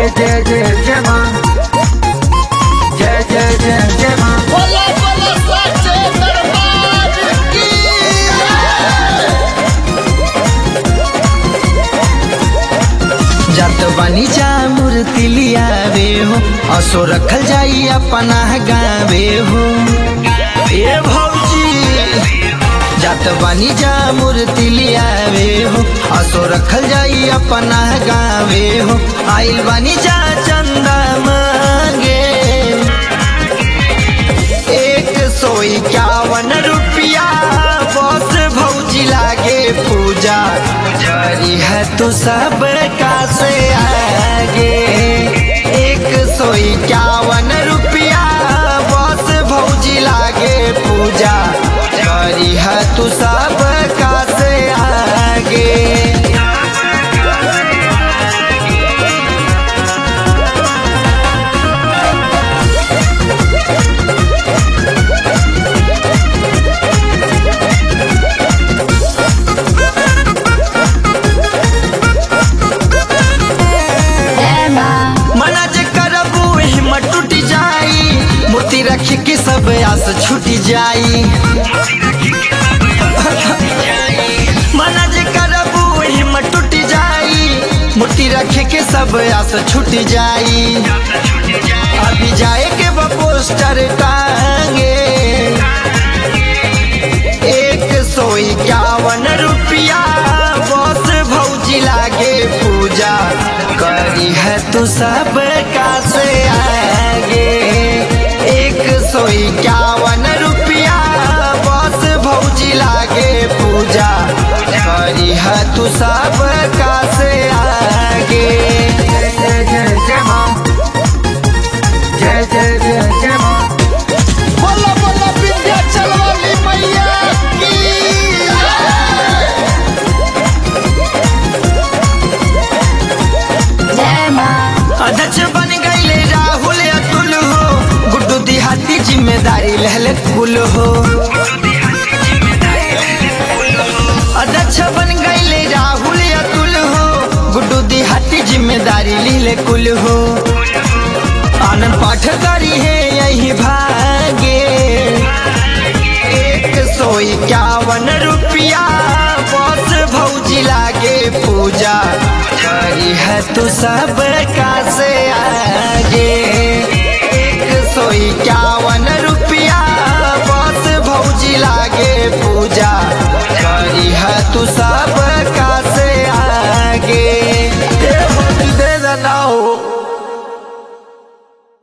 जय जय जय जय माँ जय जय जय जय माँ बोला बोला साचे दरबार की जत बनी जा मूर्ति लियावे हो असो रखल जाई अपना गावे हो ए भौजी जत बनी जा मूर्ति लियावे हो असो रखल जाई अपना गावे हो आइल बनी जा चंदा मांगे एक सौ इक्यावन रुपया बस भौजी लागे पूजा करी है तो सब का से आगे एक सौ इक्यावन रुपया बस भौजी लागे पूजा करी है तू सब का से आगे मना जे करबू हिम्मत टूट जाई मूर्ति रख के सब आस छूट जाई मना जे करबू हिम्मत टूट जाई मूर्ति रख के सब आस छूट जाई अभी जाए के बा पोस्टर टांगे एक सौ इक्यावन रुपया बस भौजी लागे पूजा करी है तू सब का से आगे एक सौ इक्यावन रुपया बस भौजी लागे पूजा करी है तू सब का से आगे जय जय जय जय माँ जय जय जय जय माँ बोला बोला विंध्याचल वाली मैया की अध्यक्ष बन गईले राहुल अतुल हो गुड्डू दिहाती जिम्मेदारी लहले कुल हो अध्यक्ष बन गईले राहुल अतुल हो गुड्डू दिहाती जिम्मेदारी लिहले कुल हो आनंद पाठ करी है यही भागे एक सौ इक्यावन रुपया बस भौजी लागे पूजा करी है तू सब का से आगे एक सौ इक्यावन रुपया बस भौजी लागे पूजा करी है तू सब का से आगे ए भौजी दे देना हो